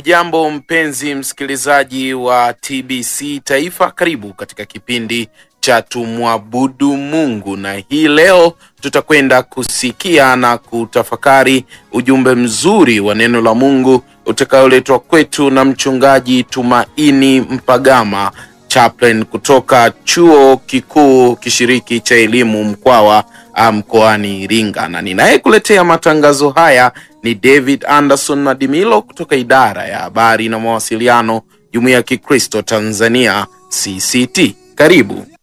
Hujambo mpenzi msikilizaji wa TBC Taifa, karibu katika kipindi cha tumwabudu Mungu, na hii leo tutakwenda kusikia na kutafakari ujumbe mzuri wa neno la Mungu utakaoletwa kwetu na mchungaji Tumaini Mpagama chaplain kutoka chuo kikuu kishiriki cha elimu Mkwawa mkoani Iringa, na ninayekuletea matangazo haya ni David Anderson Madimilo kutoka idara ya habari na mawasiliano, Jumuiya ya Kikristo Tanzania CCT. Karibu.